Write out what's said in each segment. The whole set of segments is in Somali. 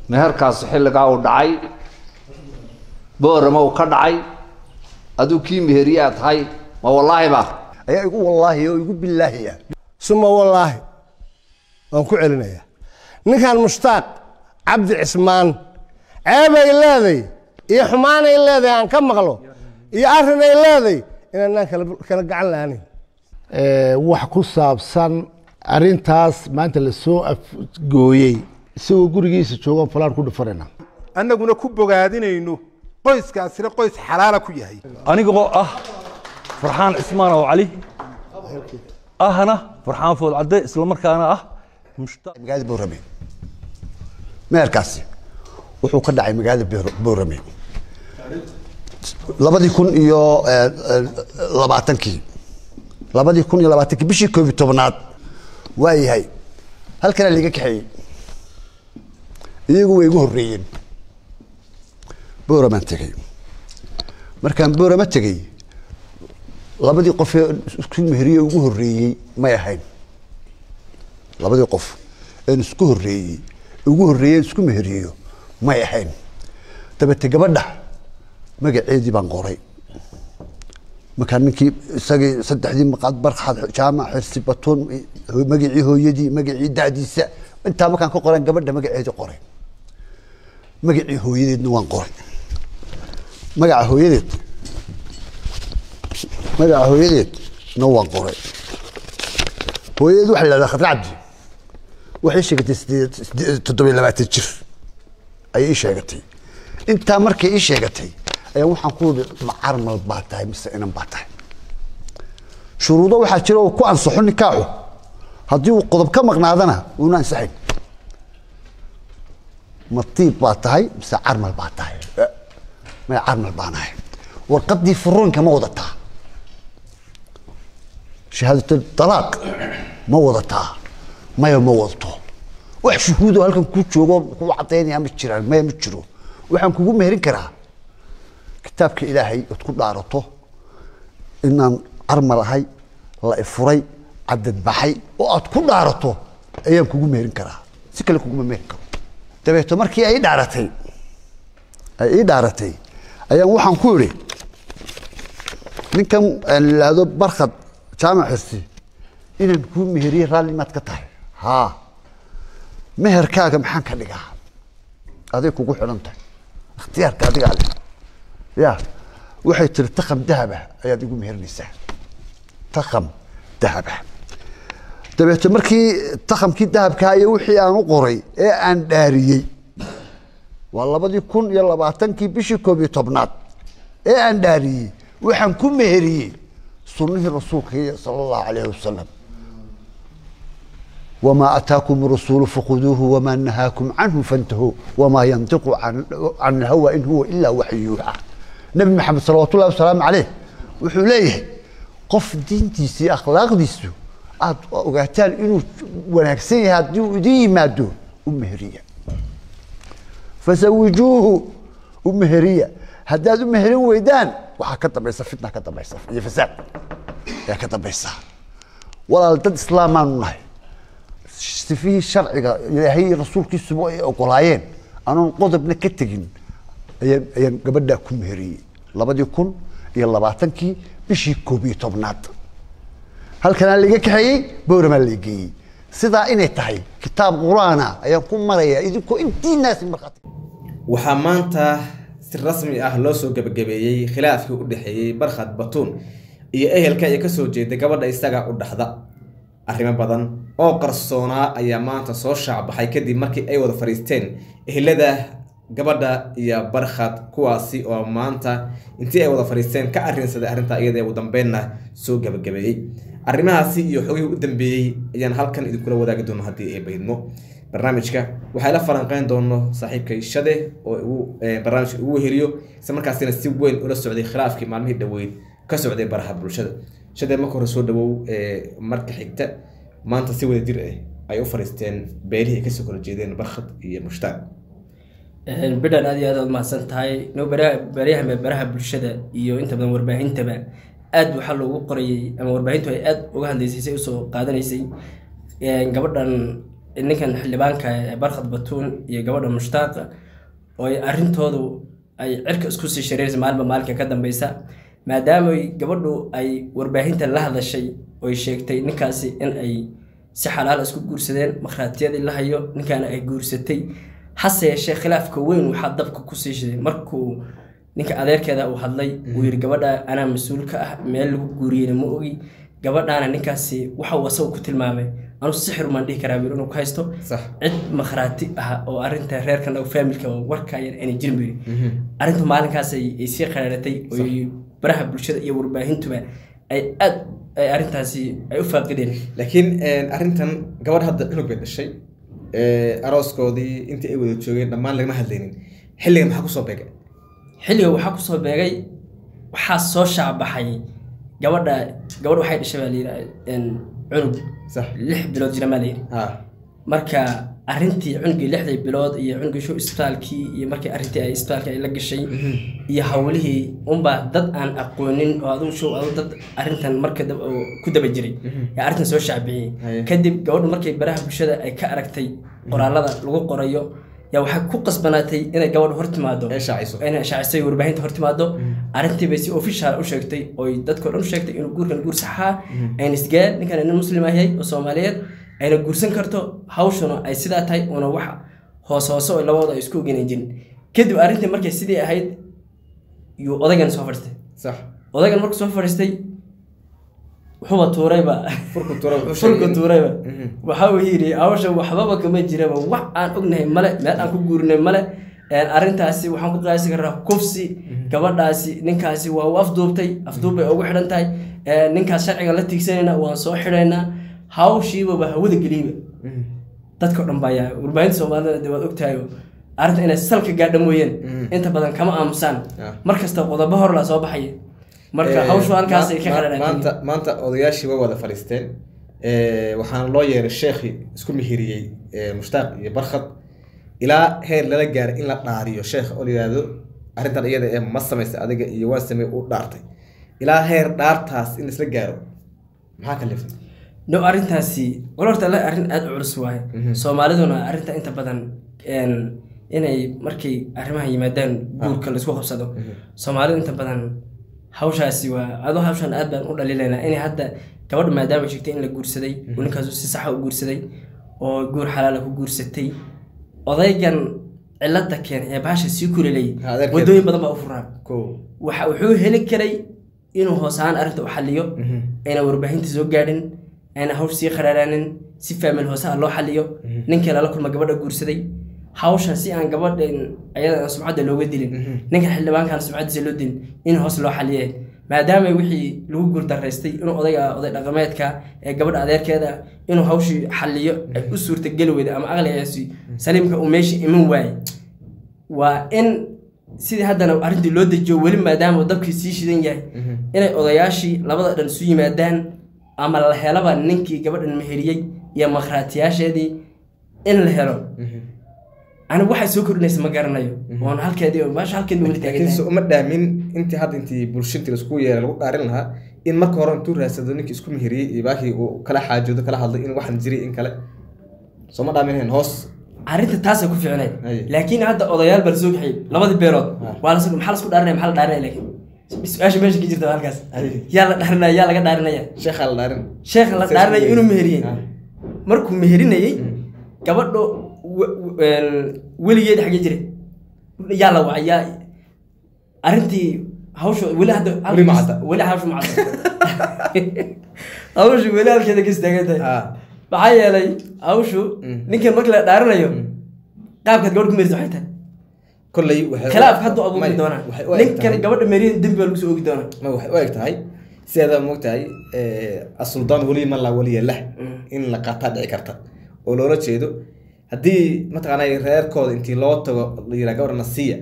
meherkaasi xilligaa uu dhacay boorama uu ka dhacay aduu kii meheriyaa tahay ma wallaahi ba ayaa igu wallaahi oo igu bilaahiya suma wallaahi waan ku celinayaa ninkan mushtaaq cabdi cismaan ceebay leeday iyo xumaanay leedahay aan ka maqlo iyo arrinay leeday inaanaan kala kala gacan la'aanin wax ku saabsan arintaas maanta lasoo afgooyey isagoo gurigiisa joogan falaan ku dhufanayna annaguna ku bogaadinayno qoyskaasina qoys xalaala ku yahay anigoo ah farxaan cismaan oo cali ahna farxaan food cadde islamarkaana ah mushtaaq magaalada boorame meherkaasi wuxuu ka dhacay magaalada Boor- boorame labadii kun iyo eh, eh, labaatankii labadii kun iyo labaatankii bishii koob iyo tobnaad waa yahay halkanaa liiga kaxeeyey iyagu way igu horreeyeen booramaan tegey markaan boorama tegey labadii qof ee isku meheriye ugu horreeyey may ahayn labadii qof een isku horreeyey ugu horreeyeen isku meheriyo may ahayn dabete gabadha magaceedii baan qoray markaa ninkii isagii saddexdii maqaad barxad jaamac xirsi batuun magacii hooyadii magacii da'diisa intaa markaan ka qoran gabadha magaceedii qoray magacii hooyadeedna waan qoray magaca hooyadeed magaca hooyadeed na waan qoray hooyadeed waxaa la yidhahdaa khadra cabdi waxay sheegatay sideed sideed- toddoba iyo labaatan jir ayay ii sheegatay intaa markay ii sheegatay ayaa waxaan ku yidhi ma carmal baa tahay mise inan baa tahay shuruudo waxaa jira oo ku ansaxo nikaaxu haddii uu qodob ka maqnaadana uuna ansaxayn ma tiib baa tahay mise carmal baa tahay Eh, maya carmal baan ahay warqaddii furuunka ma wadataa shahaadatul talaaq ma wadataa maya ma wadato wax shuhuudoo halkan kuu joogo kuu cadaynaya ma jiraan maya ma jiro waxaan kugu meherin karaa kitaabka ilaahay ood ku dhaarato inaan carmal ahay la ifuray cadad baxay oo aad ku dhaarato ayaan kugu meherin karaa si kale kuguma meherin karo dabeeto markii ay ii dhaaratay ay ii dhaaratay ayaan waxaan ku idhi ninkan aan la yidhaahdo barkhad jaamac xirsi inaan kuu meheriye raalli maad ka tahay haa meherkaaga maxaan ka dhigaa aday kugu xidhan tahay ikhtiyaarka adigaa leh ya waxay tiri takam dahaba ayaad igu meherinaysaa takam dahaba dabeeto markii takamkii dahabkaa iyo wixii aan u qoray ee aan dhaariyey waa labadii kun iyo labaatankii bishii koob iyo tobnaad ee aan dhaariyey waxaan ku meheriyey sunnihii rasuulka sala allahu alayhi wasalam وما أتاكم الرسول فخذوه وما نهاكم عنه فانتهوا وما ينطق عن, عن الهوى إن هو إلا وحي يوحى نبي محمد صلى الله وسلام عليه وحوليه قف دينتيسي أخلاقديسو aad ogaataan inuu wanaagsan yahay haddii uu idin yimaado u meheriya fasawijuuhu u meheriya haddaad u meherin weydaan waxaa ka dambaysa fitna ka dambaysa iyo fasaad ayaa ka dambaysa walaal dad islaamaanu nahay sifihii sharciga ilaahay iyo rasuulkiisuba ay ogolaayeen anoon qodobna ka tegin ayaan ayaan gabadhaa ku meheriyey labadii kun iyo labaatankii bishii koob iyo tobnaad halkanaa laiga kaxeeyey bowramaa la geeyey sidaa inay tahay kitaab qur-aana ayaan ku marayaa idinkoo intiinaasi markhaati waxaa maanta si rasmi ah loo soo gebagabeeyey khilaafkii u dhexeeyey barkhad batuun iyo ehelka ay kasoo jeeda gabadha isaga u dhaxda arrimo badan oo qarsoonaa ayaa maanta soo shaacbaxay kadib markii ay wada fadhiisteen ehelada gabadha iyo barkhad kuwaasi oo maanta intii ay wada fadhiisteen ka arrinsaday arrintaa iyada ugu dambeynna soo gebagabeeyey arrimahaasi iyo xogihii u dambeeyey ayaan halkan idinkula wadaagi doono haddii ay baydmo barnaamijka waxay la falanqeyn doono saaxiibkay shade oo uu barnaamijka ugu heliyo isla markaasina si weyn ula socday khilaafkii maalmihii dhoweyd ka socday baraha bulshada shade marka hore soo dhawow marka xigta maanta si wada jir ah ay u fadhiisteen beelihii ay kasoo kala jeedeen barkhad iyo mushtaaq bidhan aad iyo aad aad mahadsan tahay no baryahan baraha bulshada iyo inta badan warbaahintaba aad waxaa loogu qorayay ama warbaahintu ay aad uga hadlaysay say usoo qaadanaysay gabadhan ninkan xildhibaanka ee barkhad batuun iyo gabadha mushtaaqa oo ay arrintoodu ay cirka isku sii shareeraysa maalinba maalinka ka dambeysa maadaama ay gabadhu ay warbaahinta la hadashay oy sheegtay ninkaasi in ay si xalaal isku guursadeen markhaatiyadii la hayo ninkaana ay guursatay hase yeeshee khilaafka weyn waxaa dabka ku sii shiday markuu ninka adeerkeeda uu hadlay uu yidhi gabadha anaa mas-uul ka ah meel lagu guuriyeyna ma ogi gabadhaana ninkaasi waxa uu asagu ku tilmaamay anu sixir maan dhihi karaa bir inuu ku haysto Sax. cid makhraati ah oo arrinta reerkan oo faamilka warkaayan aanay jirin biri arrintu maalinkaas ay ay sii qaraaratay oo ay baraha bulshada iyo warbaahintuba ay aad ay arrintaasi ay u faaqideen laakiin arrintan gabadh hadda cunug bay dhashay ee, arooskoodii intii ay wada joogeen dhammaan lagama hadlaynin xilliga maxaa kusoo beegay xilliga waxaa kusoo beegay waxaa soo shaacbaxay gabadha gabadh waxay dhashay baa layidhi cunug sax lix bilood jira maa layidhi ha marka arrintii cunugii lixdii bilood iyo cunugii show isbitaalkii iyo markii arrintii ay isbitaalka ay la gashay iyo hawlihii unbaa dad aan aqoonin oo adigu show adigu dad arrintan marka dab- oo ku daba jiray yaa arrintan soo shaacbixiyey Haye. kadib gabadhu markay baraha bulshada ay ka aragtay qoraalada lagu qorayo yaa waxay ku qasbanaatay inay gabadhu hor timaado ee shaacayso inay shaacisay warbaahinta hor timaado arrintii bay si official u sheegtay oo dadkao dhan u sheegtay inuu guurkan guur saxaa ayna isgaan ninkan nin muslim yahay oo soomaaliyeed ayna guursan karto hawshuna ay sidaa tahay una wax hoos hoose oo labadooda ay isku ogeynay jirin kadib arrintii markay sidii ahayd yuu odaygan soo fadhiistay sax odaygan markuu soo fadhiistay wuxuuba tuurayba furku tura wuxuu sheegay furku in- tuurayba Mhm. waxa uu yidhi hawsha waxbaba kama jiraba wax aan ognahay male meel aan ku guurinay male Een, arrintaasi waxaan ku qiyaasi karaa kufsi gabadhaasi ninkaasi waa u afduubtay afduub bay ugu xidhan tahay Een, ninkaas sharciga la tiigsanayna waan soo xidhaynaa hawshiibaba hawada geliyba Mhm. dadka o dhan baa yaa warbaahinta soomaalida de waad ogtahay oo arrinta inay salka gaadha mooyeen inta badan kama aamusaan Ah. mar kasta qodobo hor la soo baxaya marka Ee, hawshu halkaasay ka ma- qaraadhaatay maanta maanta odayaashii way wada fadhiisteen Ee, waxaana loo yeeray sheekhi isku mihiriyey ee, mushtaaq iyo barkhad ilaa heer lala gaaray in la dhaariyo sheekh oo la yidhaahdo arrintan iyada ee ma samaysa adiga iyo waa samey u dhaartay ilaa heer dhaartaas in isla gaaro maxaa ka lifta no arrintaasi wal horta la arrin aada u culus waaye soomaaliduna arrinta inta badan een, inay markay arrimaha yimaadaan guurka laisku qabsado soomaalidu inta badan hawshaasi waa adoo hawshan aad baan u dhalilaynaa inay hadda gabadha maadaama ay sheegtay in la guursaday oo ninkaasu si saxa u guursaday oo guur xalaala ku guursatay odaygan cilada keenay ee bahasha sii kulelay Ha, adeerkeeda. wadooyin badan baa u furaan ko waxa wuxuu heli karay inuu hoos ahaan arrinta u xaliyo ayna warbaahinta soo gaadhin ayna hawsh sii qaraaraanin si faamil hoose ah loo xaliyo ninkii lala kulma gabadha guursaday hawshan si aan gabadhan ayada aan sumcadda looga dilin ninka xildhibaankan sumcaddiisa loo dilin in hoos loo xaliye maadaama wixii lagu guurdaraystay inuu odayga oday dhaqameedka ee gabadha adeerkeeda inuu hawshii xaliyo ay u suurtageli weyda ama aqligaasi saliimka uu meesha iman waaye waa in sidii haddana arrintii loo dejiyo weli maadaama uu dabkii sii shidan yahay inay odayaashii labada dhan isu yimaadaan ama la helaba ninkii gabadhan meheriyey iyo makhraatiyaasheedii in la helo anigu waxay soo kordhinaysa ma garanayo oon halkeedii meesha halkeed weli taagan laakiin se tahay uma dhaamin intii hadda intii bulshintii laisku yeeray lagu dhaarin lahaa in marka hore intuu raadsado ninkii isku mihiriyey iyo baakii uu kala xaajoodo kala hadlay in waxan jiray in kale soo ma dhaaminayn hoos arrinta taasay ku fiicnayd Aye. laakiin hadda odayaal baa lasoo kaxiyey labadii beelood Ah. waa las maxaa lasku dhaarinaya maxaa la dhaarinaya laakiin su-aasha meesha ka jirta waa halkaas Aye. yaa la dhaarinaya yaa laga dhaarinaya sheekhaa la dhaarin sheekha la Saas dhaarinayo weeye. inuu meheriyey Ah. markuu meherinayey gabadho we- we- weligeed xagee jiray yaa la wacay yaa arrintii hawsha weli hadda Weli ma cadda. weli hawsha ma cadda hawshu weli halkeeda ka istaagan tahay Ah. maxaa yeelay hawshu ninkan markii la dhaarinayo qaabkaad gabadh ku meerisa waxay tahay kolley waxay khilaaf hadduu abuuri May- doonaa waxay u eg ninkan tahay- gabadha meeriyan dembi baa lagu soo oogi doonaa ma waxay u eg tahay sideeda moogtahay asuldaan weli man laa weliya lah in la qaataa dhici karta oo loola jeedo haddii mataqaanay reerkooda intii loo tago la yiraa gabadha nasiya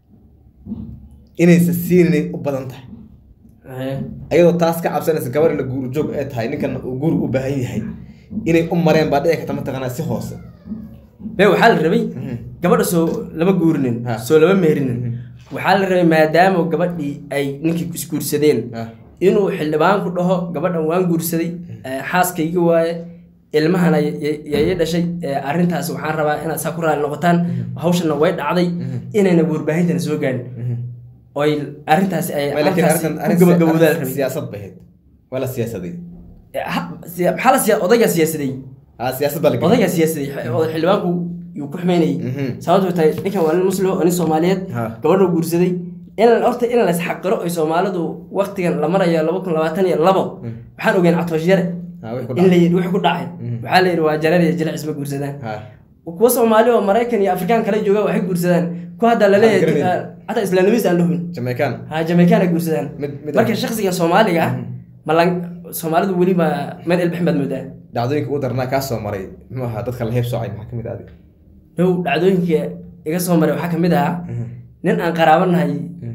inaysa siinay u badan tahay ayadoo taas ka cabsanaysa gabadha la guur joog ee tahay ninkan uu guur u baahan yahay inay u mareen baa dhici karta mataqaanaa si hoose be waxaa la rabay gabadha soo lama guurinin Ha. soo lama meherinin waxaa la rabay maadaama gabadhii ay ninkii isguursadeen Ha. inuu xildhibaanku dhaho gabadhan waan guursaday eh, xaaskayga waaye ilmahana yay dhashay ee, arrintaas waxaan rabaa inaad saa ku raali noqotaan hawshana way dhacday inayna warbaahintana soo gaarin oy arrintaasi ay Ma, laakiin halkaasi arrintan- ku arrin- gabagabowdaa la arrin rabay siyaasad bay ahayd waa la siyaasaday Eh, ha- siya- maxaa la siya odaygaa siyaasaday ah siyaasad baa la geliyay. odaygaa siyaasaday X- oday xildhibaanku yuu ku xumeynayay Mhm. sababto tahay ninkan waa nin muslim oo nin soomaaliyeed Ha. gabadha guursaday in horta in la isxaqiro ay soomaalidu waktigan la marayo laba kun labaatan iyo labo waxaan ogeyn catoosh yare Ah, wixii ku in la dhacay. yidhi wixii ku dhacay waxaa la yidhi waa jareer iyo jilic isma guursadaan Ah. kuwa soomaali oo maraykan iyo afrikaan kale jooga waxay guursadaan kuwa hadda Aan laleeyahay garanayn. hataa islaanimis aan dhuhun Jamaican. ha jamaican ay guursadaan Mid- mid marka ah. shakhsiga soomaaliga ah malan soomaalidu weli ma meel ilbixin baad moodaa dhacdooyinka ugu darnaa kaa soo maray muxuu ahaa dadka la heeb soocay maxaa kamid ah adiga dhow dhacdooyinka iga soo maray waxaa kamid ahaa nin aan qaraabanahay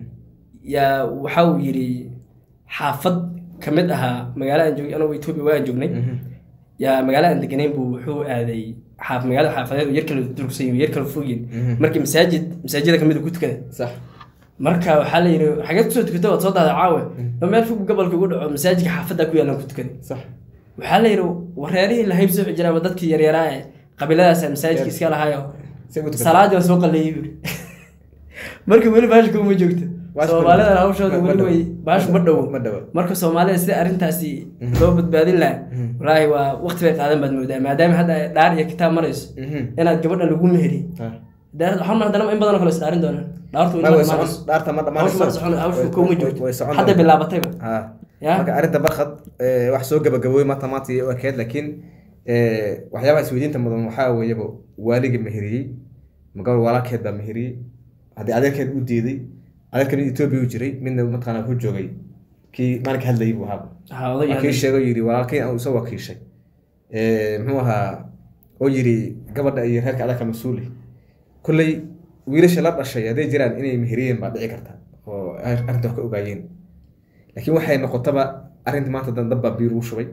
yaa waxa uu yidhi xaafad kamid ahaa magaalo aan joogay anagoo etoobiya waa aan joognay yaa magaalo aan deganayn buu wuxuu aaday xaaf magaalada xaafadeed oo yar kala durugsan yihiin, yar kala fogyin markii masaajid masaajida kamid uu ku tukaday sax marka waxaa la yidhi xageed kusoo tukatay waad soo daaday caawe oo meel fog gobolka ugu dhaco masaajidka xaafadda ku yaalan ku tukaday sax waxaa la yidhi wareerihii la haybsoo jira ama dadkii yaryaraa ee qabiiladaas masaajidka iska lahaayo Say u tukatay. salaadii waa soo qalleeyey buri marka weli baashka uma joogto Baashka soomaalidan ma- hawshooda ma- ma weli way dhowo. baashu ma dhowo Ma dhowo. marka soomaalida sida arrintaasi loo badbaadin lahaa walaahi waa waqti bay qaadan baad moodaa maadaama hadda ay dhaar iyo kitaab marayso Mhm. inaad gabadha lagu meheriy Ah. Daar- waxaan ma haddana in badan oo kale isdhaarin doonaan dhaartu Ma, way way dhammaanayso. socon- dhaarta ma hawshu dhammaanayso. ma socon hawshu Way- kuma way- joogto way socon hadda doontaa. bilaabatayba Ah. Ya. marka arrinta barkad eh, wax soo gabagabooy maanta maanta iyo ekeed laakiin eh, waxyaabaha isweydiinta mudan waxaa weeyaba waaliga meheriyey ma gabar walaalkeed baa meheriyey haddii adeerkeed u diiday adeerkan etoobiya u jiray midna mataqaana ku joogay kii maalinka hadlayay buu ahaa Ha, oday waa kii hadlay. sheegay oo yidhi walaalkay aan soo wakiishay Eh, muxuu ahaa oo yidhi gabadha iyo reerka adaka mas-uuli kolley wiilasha la dhashay hadday jiraan inay meheriyeen baa dhici karta oo ar- arrinta wax ka ogaayeen laakiin waxay noqotaba arrinta maanta dan dab baa biir ugu shubay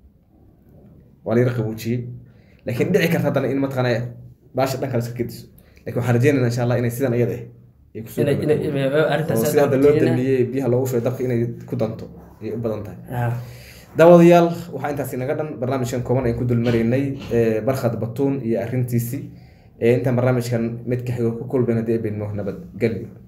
waa layara qabuujiyey laakiin dhici karta haddana in mataqaana baasha dhan kale iska gediso laakiin waxaan rajeynaynaa insha allah inay sidan iyada ah ay kusoo Inay- inay- gabagabowdo. inay- arrintaas oo aad sida hadda baan loo rajeynaa. damiyey biyaha loogu shubay dabka inay ku danto ayay u badan tahay Ha. daawadayaal waxaa intaasi naga dhan barnaamijkan kooban ayaan ku dulmaraynay eh, barkhad batuun iyo arrintiisii Eh, intaan barnaamijkan mid ka xigo ku kulben haddii ay beedmo nabadgelyo